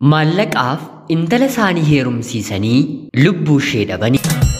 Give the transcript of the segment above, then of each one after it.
Maallaqaaf intala isaanii heerumsiisanii lubbuu ishee dhabani.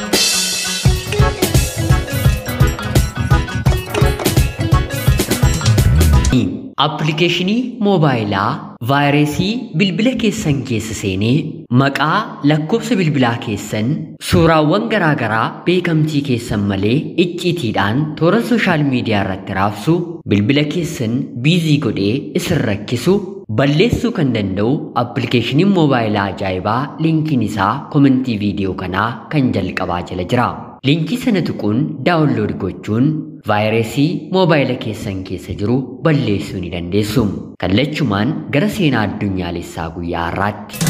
Appilikeeshinii moobaayilaa vaayirasii bilbila keessan keessa seenee maqaa lakkoofsa bilbilaa keessan suuraawwan garaagaraa beekamtii keessan malee icciitiidhaan toora sooshaal miidiyaa irratti raabsu bilbila keessan biizii godhee isin rakkisu balleessuu kan danda'u appilikeeshiniin moobaayilaa ajaa'ibaa liinkiin isaa komentii viidiyoo kanaa kan jalqabaa jala jira. Liinkii sana tuquun daawunlood gochuun vaayirasii moobaayila keessan keessa jiru balleessuu ni dandeessu. Kallachumaan gara seenaa addunyaalessaa guyyaa har'aatti.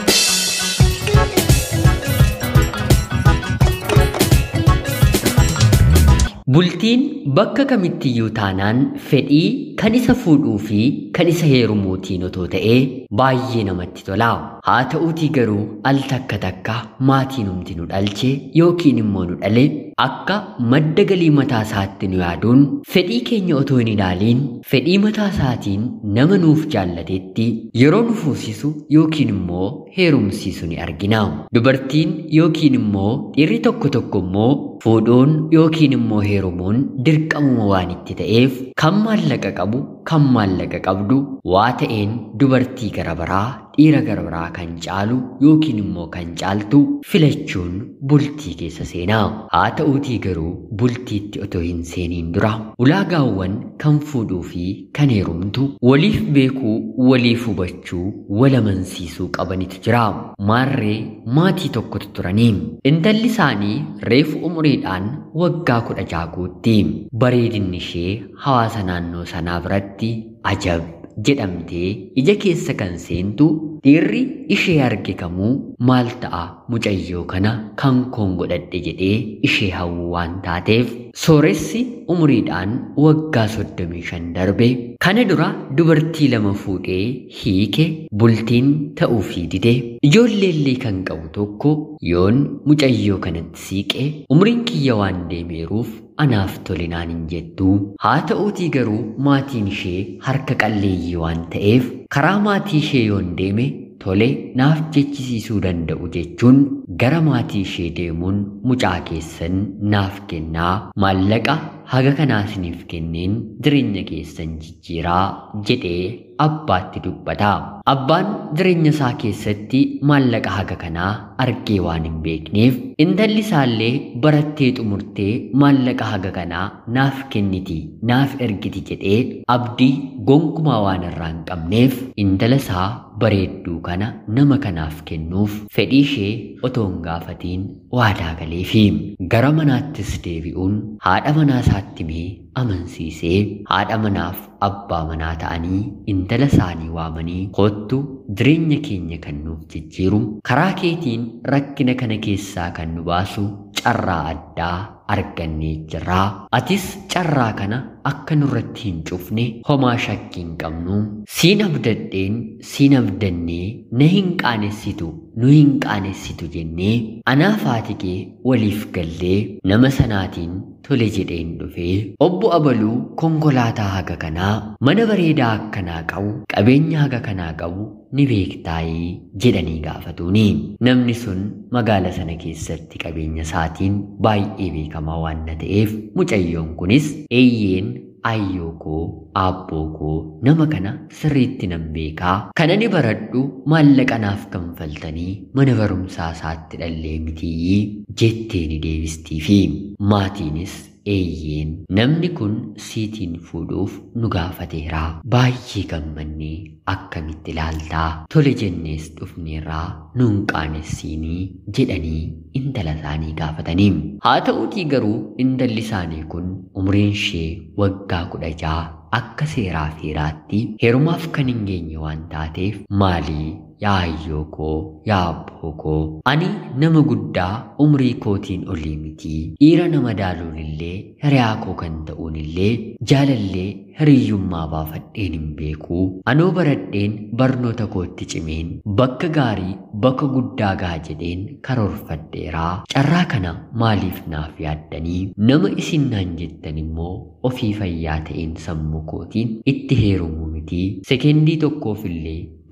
Bultiin bakka kamittiyyuu taanaan fedhii kan isa fuudhuu fi kan isa heerumuutiin otoo ta'ee baay'ee namatti tola. Haa ta'uutii garuu al takka takka maatiin humti nu dhalche yookiin immoo nu dhale akka madda galii mataa isaatti nu yaaduun fedhii keenya otoo hin ilaaliin fedhii mataa isaatiin nama nuuf jaallatetti yeroo nu fuusisu yookiin immoo heerumsiisu ni argina. Dubartiin yookiin immoo dhiirri tokko tokko immoo fuudhuun yookiin immoo heerumuun dirqamuma waan itti ta'eef kan maallaqa qabu kan maallaqa qabdu waa ta'een dubartii gara biraa dhiira gara biraa kan caalu yookiin immoo kan caaltu filachuun bultii keessa seenaa. Haa ta'uutii garuu bultiitti otoo hin seeniin dura ulaagaawwan kan fuudhuu fi kan heerumtu waliif beekuu waliif hubachuu wal amansiisuu qabanitu jira. Maarree maatii tokkotu turanii intalli isaanii reefu umuriidhaan waggaa kudha jaaguutti bareedinni ishee hawaasa naannoo sanaa biratti ajab jedhamtee ija keessa kan seentu dhiirri ishee arge kamuu maal ta'a mucayyoo kana kan koon godhadhe jedhee ishee hawwu waan taateef sooressi umuriidhaan waggaa soddomii shan darbe kana dura dubartii lama fuudhee hiike bultiin ta'uufii dide ijoolleellee kan qabu tokko yoon mucayyoo kanatti siiqe umriin kiyya waan deemeeruuf anaaf tole naan hin jettu haa ta'uutii garuu maatiin ishee harka qalleeyyii waan ta'eef karaa maatii ishee yoon deeme tole naaf jechisiisuu danda'u jechuun gara maatii ishee deemuun mucaa keessan naaf kennaa maallaqa haga kanaa isiniif kenneen jireenya keessan jijjiiraa jedhee abbaatti dubbata. Abbaan jireenya isaa keessatti maallaqa haga kanaa argee waan hin beekneef intalli isaallee barattee xumurtee maallaqa haga kanaa naaf kenniti naaf ergiti jedhee abdii gonkumaa waan irraa hin qabneef intala isaa bareedduu kana nama kanaaf kennuuf fedhii ishee otoo hin gaafatiin waadaa galeefi gara manaattis deebi'uun haadha manaa isaatti mee amansiisee haadha manaaf abbaa manaa ta'anii intala isaanii waamanii kottu jireenya keenya kan nuuf jijjiiru karaa keetiin rakkina kana keessaa kan nu baasu carraa addaa argannee jirraa atis carraa kana akka nurratti hin cufne homaa shakkii hin qabnu siin abdadheen siin abdannee na hin qaanessitu nu hin qaanessitu jennee anaaf haati kee waliif gallee nama sanaatiin tole jedheen dhufee obbo Abaluu konkolaataa haga kanaa mana bareedaa akkanaa qabu qabeenya haga kanaa qabu ni beektaayii jedhanii gaafatuuni namni sun magaala sana keessatti qabeenya isaatiin baay'ee beekamaa waan ta'eef mucayyoon kunis eeyyeen ayyoo koo aabboo koo nama kana sirriitti nan beekaa kana ni baradhu maallaqa naaf kanfaltanii mana barumsaa isaatti dhallee mitii jettee ni deebistiifi maatiinis eeyyeen namni kun siitiin fuudhuuf nu gaafateera baay'ee gammannee akkamitti ilaaltaa tole jennees dhufneerraa nuun qaanessiinii jedhanii intala isaanii gaafatanii haa ta'uutii garuu intalli isaanii kun umriin ishee waggaa kudha ja'a akka seeraa feeraatti heerumaaf kan hin geenye waan taateef maalii yaa ayyoo koo yaa abboo koo ani nama guddaa umrii kootiin olii mitii dhiira nama daaluun illee hiriyaa koo kan ta'uun illee jaalallee hiriyyummaa baafadheen hin beekuu anoo baradheen barnoota kootti cimeen bakka gaarii bakka guddaa gaha jedheen karoorfadheeraa carraa kana maaliif naaf yaaddanii nama isin naan jettan immoo ofii fayyaa ta'een sammuu kootiin itti heerumuu mitii sekendii tokkoof illee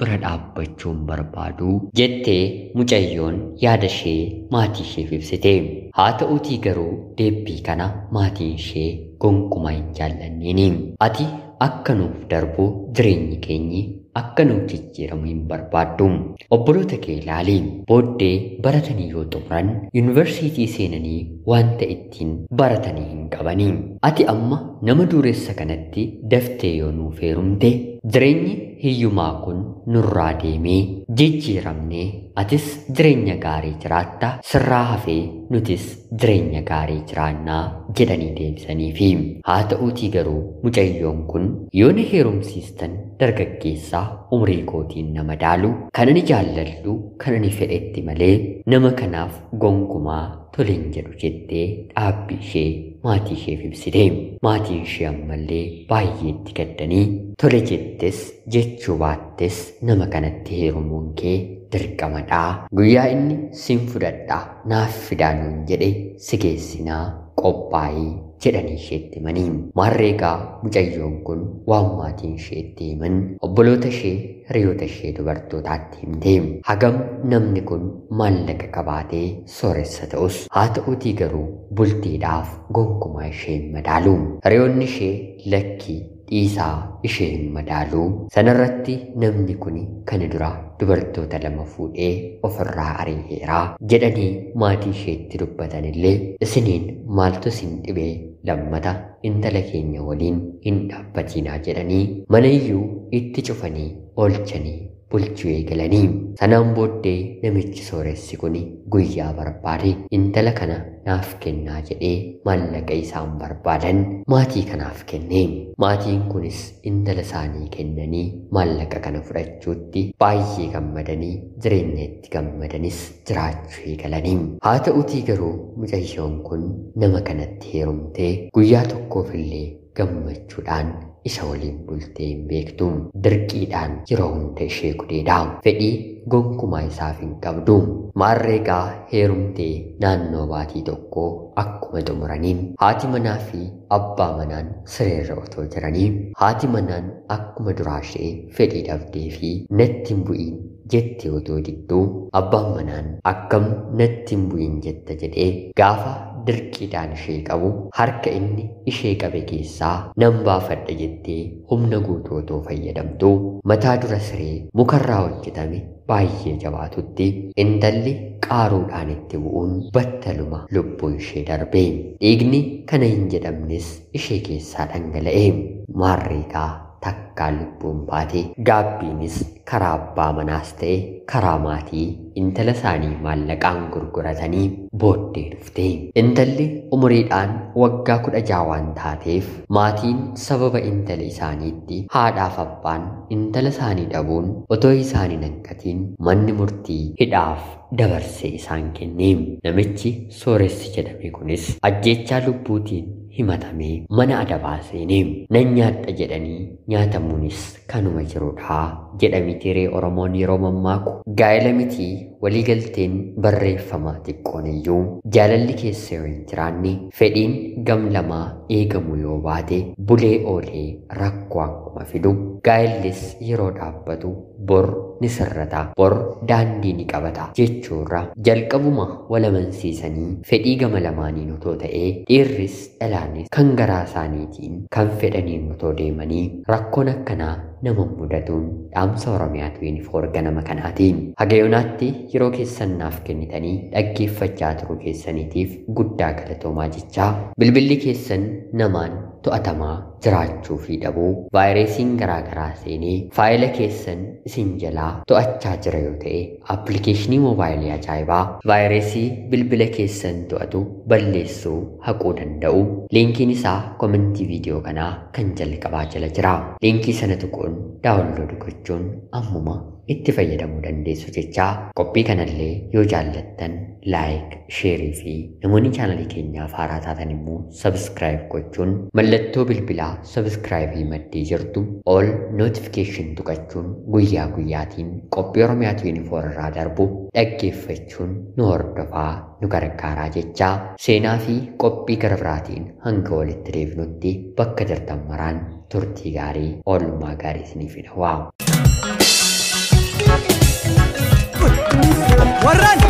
bira dhaabbachuun barbaadu jettee mucayyoon yaada ishee maatii isheef ibsite. Haa ta'uutii garuu deebbii kana maatiin ishee gonkumaa hin jaallanneeni. Ati akka nuuf darbu jireenyi keenyi akka nuuf jijjiiramu hin barbaaddu. Obboloota kee ilaali. Booddee baratanii yoo xumuran yuunivarsiitii seenanii wanta ittiin baratanii hin qabani. Ati amma nama dureessa kanatti daftee yoo nuuf heerumte jireenyi hiyyumaa kun nurraa deemee jijjiiramnee atis jireenya gaarii jiraatta sirraa hafee nutis jireenya gaarii jiraannaa jedhanii deebisaniifi haa ta'uutii garuu mucayyoon kun yoo na heerumsiistan dargaggeessaa umrii kootiin nama daalu kan ani jaalladhu kan ani fedhetti malee nama kanaaf gonkumaa toleen jedhu jettee dhaabbii ishee maatii isheef ibsite maatiin ishee ammallee baay'ee itti gaddanii tole jettes jechuu baattes nama kanatti heerumuun kee dirqamadhaa guyyaa inni sin fudhadhaa naaf fidaa nuun jedhe si geessinaa qophaa'ii jedhanii isheetti himanii maarreegaa mucayyoon kun waan maatiin isheetti himan obboloota ishee hiriyoota ishee dubartootaatti himte hagam namni kun maallaqa qabaatee sooressa ta'us haa ta'uutii garuu bultiidhaaf gonkumaa ishee hin madaalu hiriyoonni ishee lakkii dhiisaa ishee hin madaalu sanarratti namni kun kana dura dubartoota lama fuudhee ofirraa ari'eera jedhanii maatii isheetti dubbatan illee isiniin maaltu isin dhibee lammata intala keenya waliin hin dhaabbatinaa jedhanii manayyuu itti cufanii oolchanii bulchuu eegalanii sanaan booddee namichi sooressi kun guyyaa barbaade intala kana naaf kennaa jedhee maallaqa isaan barbaadan maatii kanaaf kenne maatiin kunis intala isaanii kennanii maallaqa kana fudhachuutti baay'ee gammadanii jireenya itti gammadanis jiraachuu eegalanii haa ta'utii garuu mucayyoon kun nama kanatti heerumtee guyyaa tokkoofillee gammachuudhaan isa waliin bultee hin beektu dirqiidhaan yeroo hunda ishee gudeedha fedhii gonkumaa isaaf hin qabdu maarreegaa heerumtee naannoo baatii tokkoo akkuma xumuraniin haati manaa fi abbaa manaan sireerra otoo jiranii haati manaan akkuma duraa ishee fedhii dhabdee fi natti hin bu'iin jette otoo didduu abbaan manaan akkam natti hin bu'iin jetta jedhee gaafa dirqiidhaan ishee qabu harka inni ishee qabe keessaa nan baafadha jettee humna guutuu otoo fayyadamtu mataa dura siree mukarraa hojjetame baay'ee jabaatutti intalli qaaruudhaan itti bu'uun battaluma lubbuun ishee darbe dhiigni kana hin jedhamnes ishee keessaa dhangala'e maarreegaa takkaan lubbuun baate gaabbiinis karaa abbaa manaas ta'e karaa maatii intala isaanii maallaqaan gurguratanii booddee dhufte intalli umuriidhaan waggaa kudha jaha waan taateef maatiin sababa intala isaaniitti haadhaaf abbaan intala isaanii dhabuun otoo isaanii hanqatiin manni murtii hidhaaf dabarsee isaan kenne namichi sooressi jedhame kunis ajjeechaa lubbuutiin himatamee mana adabaa seenee nan nyaadha jedhanii nyaatamuunis kanuma jirudha jedhami tiree oromoon yeroo mammaaku gaa'ela mitii waliigalteen barreeffama xiqqoon iyyuu jaalalli keessa yoo hin jiraanne fedhiin gam lamaa eegamu yoo baate bulee oolee rakkoo akkuma fidu gaa'ellis yeroo dhaabbatu bor ni sirrata bor daandii ni qabata jechuurra jalqabuma walamansiisanii fedhii gama lamaaniin otoo ta'ee dhiirris dhalaanis kan garaa isaaniitiin kan fedhaniin otoo deemanii rakkoon akkanaa nama mudatuun dhaamsa oromiyaatu yuunifoor ganama kanaatiin hagayoonaatti yeroo keessan naaf kennitanii dhaggeeffachaa turuu keessaniitiif guddaa galatoomaa jechaa bilbilli keessan namaan to'atamaa jiraachuu fi dhabuu vaayirasiin garaagaraa seenee faayila keessan isin jalaa to'achaa jira yoo ta'e appilikeeshinii moobaayilii ajaa'ibaa vaayirasii bilbila keessan to'atu balleessuu haquu danda'u liinkiin isaa komentii viidiyoo kanaa kan jalqabaa jala jira liinkii sana tuquun daawunlood gochuun ammuma itti fayyadamuu dandeessu jechaa qophii kanallee yoo jaallattan laayik sheerii fi namoonni chaanalii keenyaaf haaraa taatan immoo sabskraayib gochuun mallattoo bilbilaa sabskraayibii maddee jirtu ol nootifikeeshin tuqachuun guyyaa guyyaatiin qophii oromiyaatu yuunifoor irraa darbu dhaggeeffachuun nu hordofaa nu gargaaraa jechaa seenaa fi qophii gara biraatiin hanga walitti deebinutti bakka jirtan maraan turtii gaarii oolmaa gaarii isiniif hawwa. shamarran